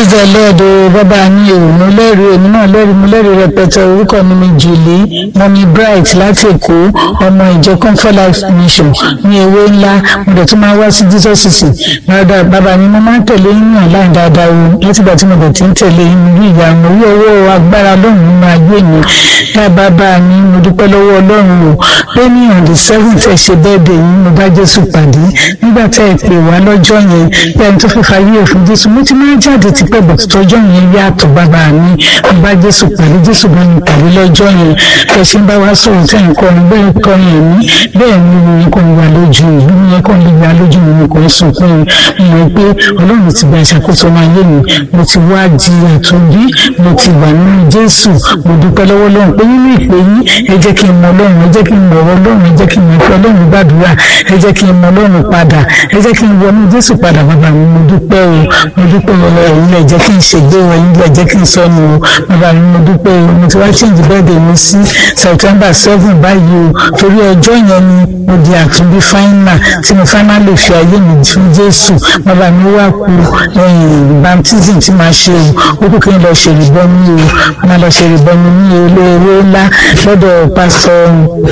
praise the lord o bàbá mi ò mo lẹ́rìí èmi náà lẹ́rìí mo lẹ́rìí rẹpẹtẹ orúkọ mi ni julie mọ́mí bright láti èkó ọmọ ìjọ comfort life mission ní ewé ńlá mo dẹ̀ tún máa wá sí jesus city bàbá bàbá mi mo máa ń tẹ̀lé yín náà láì dáadáa o látìgbà tí mo dẹ̀ ti ń tẹ̀lé yín rí ìyanu orí owó agbára lọ́run nínú ayé mi dá bàbá mi mo dúpẹ́ lọ́wọ́ ọlọ́run o pé ní on the seventh ẹ ṣe bẹ́ẹ̀ dé yín mo bá jésù pàdé nígbà tá ẹ pè wá lọ́jọ́ yẹn pé ẹni tó fẹ́ fayé òfin jésù mo ti máa ń jáde tipẹ́ bọ̀ tọ́jọ́ yẹn yàtọ̀ bàbá mi mo bá jésù pàdé jésù bá mi pàdé lọ́jọ́ yẹn ẹ ṣe ń bá wa sọ̀rọ̀ tẹ̀ ń kọrin bẹ́ẹ̀ kọrin ẹ̀mí bẹ́ẹ̀ ni mo yẹ kó ń wà lójú mi mo yẹ kó ń wà lójú mi mo kò ń sunkún mi mo mọ̀ pé ọlọ́run ti gba ìṣàkóso máa yé mi mo ti wá di àtúnbí mo ti wà nínú jésù mo dúpẹ́ lọ́wọ́ lọ́run pé nínú ìpè yín ẹ jẹ́ kí n mọ ọlọ́run ẹ jẹ́ kí n mọ ọ̀rọ̀ ọlọ́run ẹ jẹ́ kí n mọ ìfẹ́ ọlọ́run gbàdúrà ẹ jẹ́ kí n mọ ọlọ́run padà ẹ jẹ́ kí n wọnú jésù padà bàbá mi mo dúpẹ́ o mo dúpẹ́ o ẹ̀yin lẹ jẹ́ kí n ṣègbè o ẹ̀yin lẹ jẹ́ kí n sọnù o bàbá mi mo dúpẹ́ o mo ti wá change birthday mi sí september seven báyìí o torí ọjọ́ yẹn ni mo di àtúnbí final tí mo finally fi ayé mi fún jésù bàbá mi wá ku baptism tí màá ṣe o ó kú kí n lọ ṣèrìbọmi o máa lọ ṣèrìbọmi ní olówó ńlá lọ́dọ̀ pásítọ̀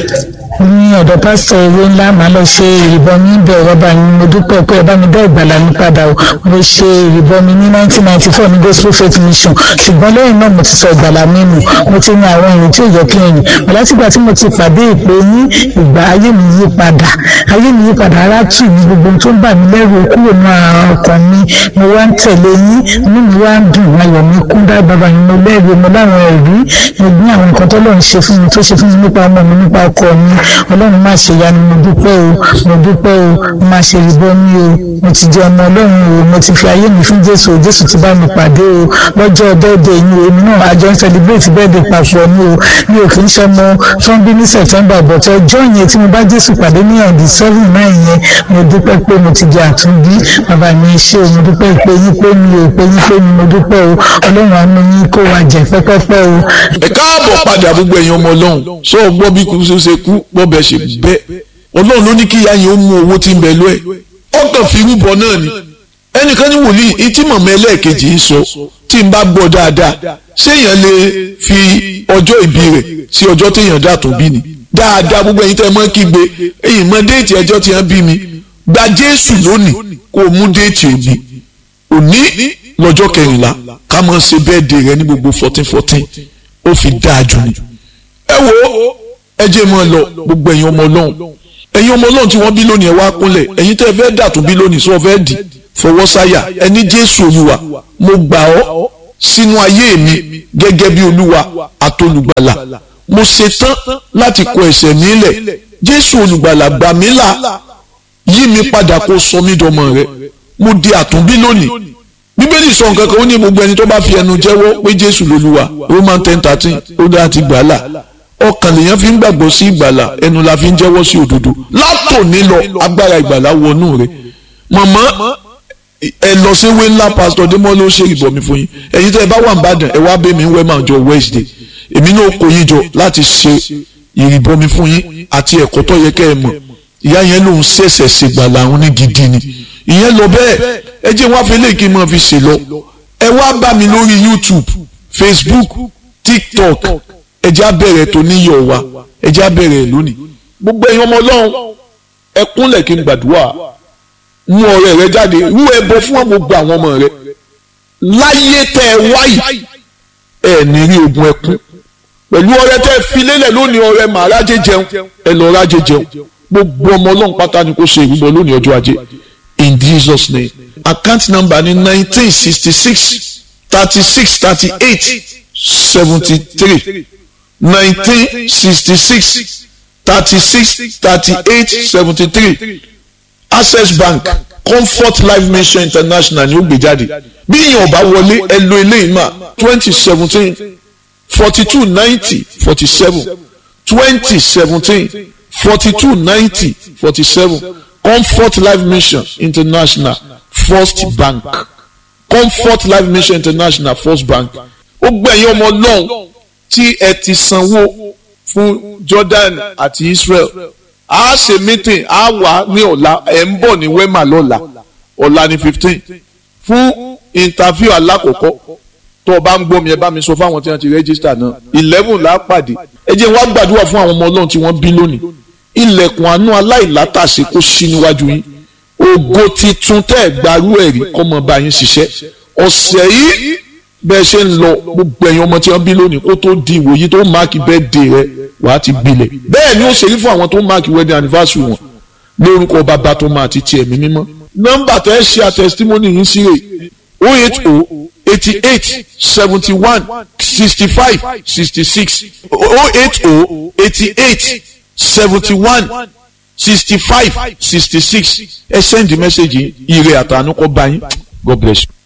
ní ọ̀dọ̀ pásítọ̀ ewé ńlá màá lọ ṣe ìrìbọmi ibẹ̀ rọ́bà ni mo dúpẹ́ pé ẹ bá mi dá ìgbàlà mi padà o mo ṣe ìrìbọmi ní 1994 ní gospel faith mission ṣùgbọ́n lẹ́yìn náà mo ti sọ ìgbàlà mi nù mo ti ní àwọn ìrìn tí ò yẹ kí n rìn látìgbà tí mo ti pàdé ìpè yín ìgbà ayé mi yí padà ayé mi yí padà ara tù mí gbogbo tó ń bà mí lẹ́rù kúrò ní ara ọkàn mi mo wá ń tẹ̀lé yín inú mi wá ń dùn ayọ̀ mi kún dá bàbá mi mo lẹ́rù mo láwọn ẹ̀rí mo gbé àwọn nǹkan tó lọ́run ṣe fún mi tó ṣe fún mi nípa ọmọ mi nípa ọkọ mi ọlọ́run má ṣe yanu mo dúpẹ́ o mo dúpẹ́ o mo má ṣe rìbọ mi o mo ti jẹ ọmọ ọlọ́run o mo ti fi ayé mi fún jésù o jésù ti bá mi pàdé o lọ́jọ́ bẹ́ẹ̀dẹ̀ yìí o èmi náà àjọ ń celebrate bẹ́ẹ̀dẹ̀ papọ̀ ni o mi ò kì í ṣọmọ tó ń bí ní september but ọjọ́ yẹn tí mo bá jésù pàdé ní ọ̀dì seven nine yẹn mo dúpẹ́ pé mo ti di àtúnbí bàbá mi ṣe o mo dúpẹ́ pé yín pé mi ò pé yín pé mi mo dúpẹ́ o ọlọ́run àánú yín kó wa jẹ pẹ́pẹ́pẹ́ o. ẹ káàbọ̀ padà gbogbo ẹ̀yin ọmọ ọlọ́run sọ gbọ́ bí kò ṣe kú gbọ́ bẹ́ẹ̀ ṣe bẹ́ẹ̀ ọlọ́run ló ní kí ìyá yẹn ó mú owó tí ń bẹ lọ ẹ̀ ọkàn fi rúbọ náà ni ẹnìkan ní wòlíì etí mọ̀mọ́ ẹlẹ́ẹ̀kejì ń sọ tí n bá gbọ́ dáadáa ṣéèyàn lè fi ọjọ́ ìbí rẹ̀ sí ọjọ́ téèyàn dà tó bí ni dáadáa gbogbo ẹ̀yin tẹ́ ẹ mọ́ kígbe ẹ̀yin mọ déètì ẹjọ́ tí wọ́n bí mi gba jésù lónìí kó o mú déètì òní òní lọ́jọ́ kẹrìnlá ká mọ̀ ṣe bẹ́ẹ̀dẹ̀ rẹ ní gbogbo fourteen fourteen ó fi dáa jù ni ẹ wo ẹ jẹ́ mọ́ ọ lọ gbogbo ẹ̀yin ọmọ ọlọ́run ẹ̀yin ọmọ ọlọ́run tí wọ́n bí lónìí ẹ wá kúnlẹ̀ ẹ̀yin tẹ́ ẹ fẹ́ dà tó bí lónìí sọ fẹ́ dì fọwọ́ sáyà ẹni jésù olúwa mo gbà ọ́ sínú ayé mi gẹ́gẹ́ bí olúwa àtolùgbàlà mo ṣetán láti kọ ẹ̀ṣẹ̀ mi lẹ̀ jésù olùgbàlà gbà mí là yí mi padà kó sọ mí dọmọ rẹ mo di àtúnbí lónìí bíbélì sọ nǹkan kan ó ní gbogbo ẹni tó bá fi ẹnu jẹ́wọ́ pé jésù lolúwa roman ten thirteen ó dá ti gbàlà ọkàn lèèyàn fi ń gbàgbọ́ sí ìgbàlà ẹnu la fi ń jẹ́wọ́ sí òdodo látòní lọ agbára ìgbàlà wọnú rẹ mọ̀mọ́ ẹ lọ sí ìwé ńlá pásítọ̀ démọ́ ló ṣe ìbọ̀mí fún yín ẹ̀yin tẹ́ ẹ bá wà ń bàdàn ẹ wá bẹ́ẹ̀ mi ń wẹ́ máa jọ wednesday èmi náà kó yín jọ láti ṣe ìrìbọmi fún yín àti ẹ̀kọ́ tó yẹ kẹ́ ẹ mọ̀ ìyá yẹn lòun ṣẹ̀ṣẹ̀ ṣègbàlà àwọn ní gidi ni ìyẹn lọ bẹ́ẹ̀ ẹ jẹ́ wá fi léèkì máa fi ṣe lọ ẹ wá bá mi lórí youtube facebook tiktok ẹ jẹ́ abẹ́rẹ́ tó níyọ̀ wa ẹ jẹ́ abẹ́rẹ́ lónìí gbogbo ẹ̀yin ọmọ ọlọ́run ẹ kúnlẹ̀ kí n gbàdúrà mú ọ̀rẹ́ rẹ jáde rú ẹbọ fún gbogbo àwọn ọmọ rẹ láyé tẹ ẹ wáyì ẹ ní rí ogun ẹkún pẹ̀lú ọrẹ tẹ ẹ fi lélẹ̀ lónìí ọrẹ màá rájẹ jẹun ẹ lọ rájẹ jẹun gbogbo ọmọ ọlọ́run pátá ni kò ṣe ìrúbọ lónìí ọjọ́ ajé in Jesus name account number ni nineteen sixty six thirty six thirty eight seventy three nineteen sixty six thirty six thirty eight seventy three access bank comfort life mission international ni ó gbé jáde bí èèyàn bá wọlé ẹ lo eléyìí mà twenty seventeen forty two ninety forty seven twenty seventeen forty two ninety forty seven comfort life mission international first bank comfort life mission international first bank ó gbẹ̀yìn ọmọ lọ́hùn tí ẹ ti sanwó fún Jordan àti Israel a ṣe meeting a wà ní ọ̀la ẹ̀ ń bọ̀ ní wema lọ́la ọ̀la ní fifteen fún interview alákọ̀ọ́kọ́ tó o bá ń gbọ́ mi ẹ bá mi sọ fáwọn tí wọ́n ti rẹ́gísítà náà eleven là á pàdé ẹ jẹ́ wá gbàdúrà fún àwọn ọmọ ọlọ́run tí wọ́n bí lónìí ilẹ̀kùn àánú aláìlátàsí kó ṣí níwájú yín ògo titun tẹ́ ẹ̀ gbarú ẹ̀rí kọ́ mọ bá yín ṣiṣẹ́ ọ̀sẹ̀ yìí bẹ́ẹ̀ ṣe ń lọ gbogbo ẹ̀yin ọmọ tí wọ́n bí lónìí kó tó di ìwòyí tó máàkì birthday rẹ wàá ti gbilẹ̀ bẹ́ẹ̀ ni ó ṣe rí fún àwọn tó máàkì wedding anniversary wọn lórúkọ bàbá tó máa ti ti ẹ̀mí mímọ́ nọ́mbà tẹ́ ẹ ṣe àtẹ̀sítímọ́nì yín sí rè o eight o eighty eight seventy one sixty five sixty six o eight o eighty eight seventy one sixty five sixty six ẹ send message yìí ire àtànú kọ́ bá yín God bless you.